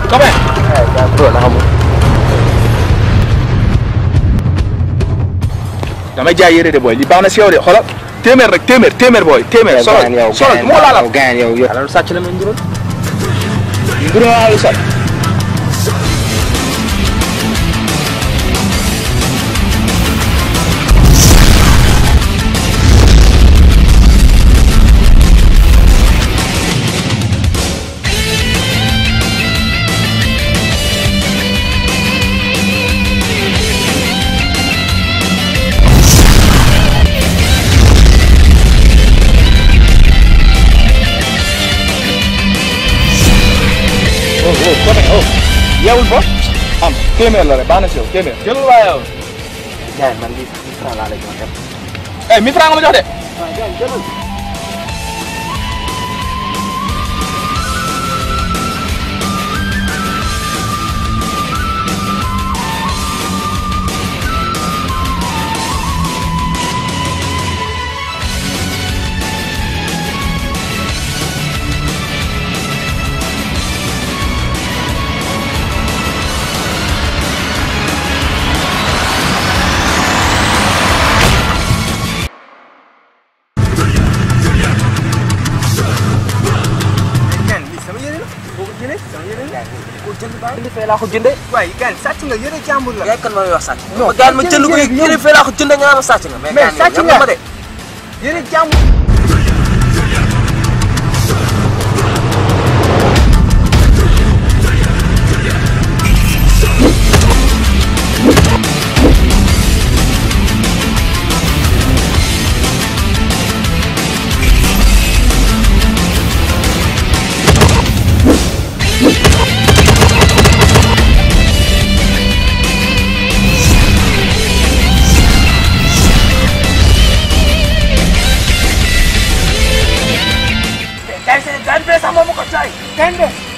copain bro naka mu damay jaay yére de booy li baax na si yow de xoolal téeméer rek téeméer téeméer booy téeméer solo yow solo moo laala gaan yow yow alalu sàcc la may ndural ngir naa lu sat oh oh copain oh yeewul fa am téeméer la rek baax na si yow téeméer jëlul waa yow jaay man lii sax franc laa lay jox dem eh 1000 francs nga ma jox de waaw jaay jëlal gan lii sama yére la boo ko jëlee sama yére la ko jënd baax li fee laa ko jëndee waaye gan sàcc nga yére jàmbur la yaay kan ma wax sàcc Non, ma gaan ma jënd jënd ko yére yére fee laa ko jëndee nga ma sàcc nga mais mais gaan sàcc yow nga ma de yére jàmbur gan gan fee sax moom ma ko jaay gan be